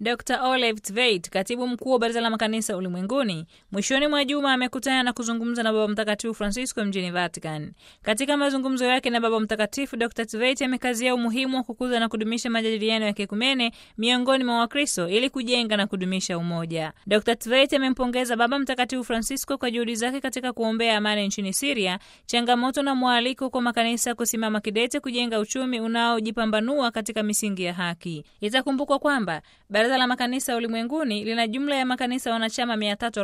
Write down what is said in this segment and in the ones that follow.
Dr Olive Tveit, katibu mkuu wa Baraza la Makanisa Ulimwenguni, mwishoni mwa juma amekutana na kuzungumza na Baba Mtakatifu Francisco mjini Vatican. Katika mazungumzo yake na Baba Mtakatifu, Dr Tveit amekazia umuhimu wa kukuza na kudumisha majadiliano ya kikumene miongoni mwa Wakristo ili kujenga na kudumisha umoja. Dr Tveit amempongeza Baba Mtakatifu Francisco kwa juhudi zake katika kuombea amani nchini Siria, changamoto na mwaliko kwa makanisa kusimama kidete kujenga uchumi unaojipambanua katika misingi ya haki. Itakumbukwa kwamba Baraza la Makanisa Ulimwenguni lina jumla ya makanisa wanachama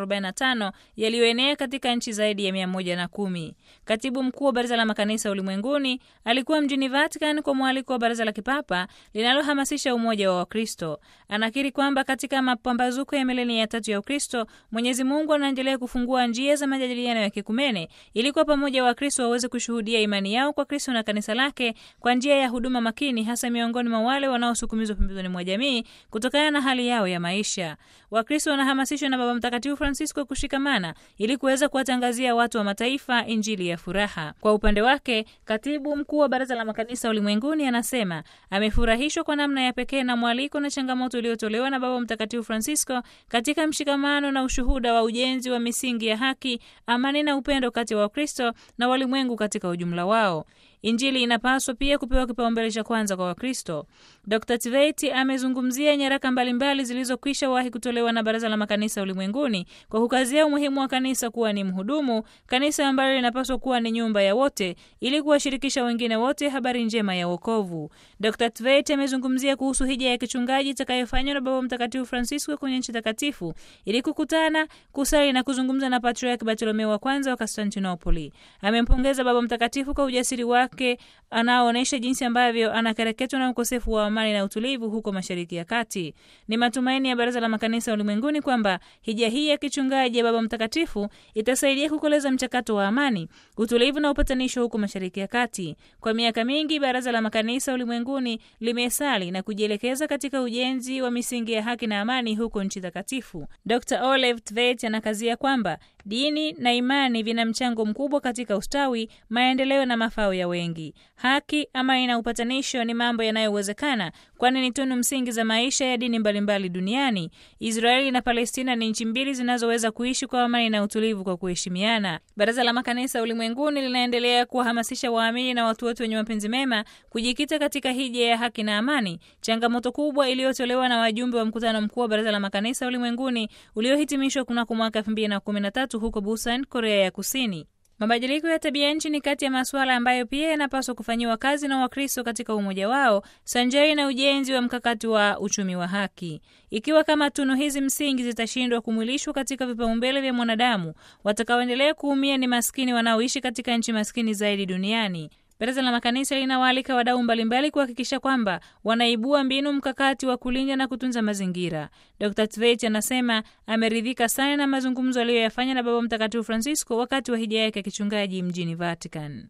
345 yaliyoenea katika nchi zaidi ya 110. Katibu mkuu wa Baraza la Makanisa Ulimwenguni alikuwa mjini Vatican kwa mwaliko wa Baraza la Kipapa linalohamasisha umoja wa Wakristo. Anakiri kwamba katika mapambazuko ya milenia ya tatu ya Ukristo, Mwenyezi Mungu anaendelea kufungua njia za majadiliano ya kikumene ili kwa pamoja Wakristo waweze kushuhudia imani yao kwa Kristo na kanisa lake kwa njia ya huduma makini, hasa miongoni mwa wale wanaosukumizwa pembezoni mwa jamii kutokana na hali yao ya maisha. Wakristo wanahamasishwa na Baba Mtakatifu Francisco kushikamana ili kuweza kuwatangazia watu wa mataifa injili ya furaha. Kwa upande wake, katibu mkuu wa Baraza la Makanisa Ulimwenguni anasema amefurahishwa kwa namna ya pekee na mwaliko na changamoto iliyotolewa na Baba Mtakatifu Francisco katika mshikamano na ushuhuda wa ujenzi wa misingi ya haki, amani na upendo kati ya wa Wakristo na walimwengu katika ujumla wao. Injili inapaswa pia kupewa kipaumbele cha kwanza kwa Wakristo. Dr Tveit amezungumzia nyaraka mbalimbali zilizokwisha wahi kutolewa na Baraza la Makanisa Ulimwenguni kwa kukazia umuhimu wa kanisa kuwa ni mhudumu, kanisa ambalo linapaswa kuwa ni nyumba ya wote ili kuwashirikisha wengine wote habari njema ya wokovu. Dr Tveit amezungumzia kuhusu hija ya kichungaji itakayofanywa na Baba Mtakatifu Francisco kwenye nchi takatifu ili kukutana, kusali na kuzungumza na Patriarki Bartolomeo wa kwanza wa Konstantinopoli. Amempongeza Baba Mtakatifu kwa ujasiri wake anaoonyesha jinsi ambavyo anakereketwa na ukosefu wa amani na utulivu huko Mashariki ya Kati. Ni matumaini ya Baraza la Makanisa Ulimwenguni kwamba hija hii ya kichungaji ya Baba Mtakatifu itasaidia kukoleza mchakato wa amani, utulivu na upatanisho huko Mashariki ya Kati. Kwa miaka mingi, Baraza la Makanisa Ulimwenguni limesali na kujielekeza katika ujenzi wa misingi ya haki na amani huko nchi takatifu. Dr Olive Tveit anakazia kwamba dini na imani vina mchango mkubwa katika ustawi, maendeleo na mafao ya wengi. Haki, amani na upatanisho ni mambo yanayowezekana, kwani ni tunu msingi za maisha ya dini mbalimbali duniani. Israeli na Palestina ni nchi mbili zinazoweza kuishi kwa amani na utulivu kwa kuheshimiana. Baraza la Makanisa Ulimwenguni linaendelea kuwahamasisha waamini na watu wote wenye mapenzi mema kujikita katika hija ya haki na amani, changamoto kubwa iliyotolewa na wajumbe wa mkutano mkuu wa Baraza la Makanisa Ulimwenguni uliohitimishwa kunako mwaka 2013 huko Busan, Korea ya Kusini. Mabadiliko ya tabia nchi ni kati ya masuala ambayo pia yanapaswa kufanyiwa kazi na Wakristo katika umoja wao sanjari na ujenzi wa mkakati wa uchumi wa haki. Ikiwa kama tunu hizi msingi zitashindwa kumwilishwa katika vipaumbele vya mwanadamu, watakaoendelea kuumia ni maskini wanaoishi katika nchi maskini zaidi duniani. Baraza la Makanisa linawaalika wadau mbalimbali kuhakikisha kwamba wanaibua mbinu mkakati wa kulinda na kutunza mazingira. Dr Tveit anasema ameridhika sana na mazungumzo aliyoyafanya na Baba Mtakatifu Francisco wakati wa hija yake ya kichungaji mjini Vatican.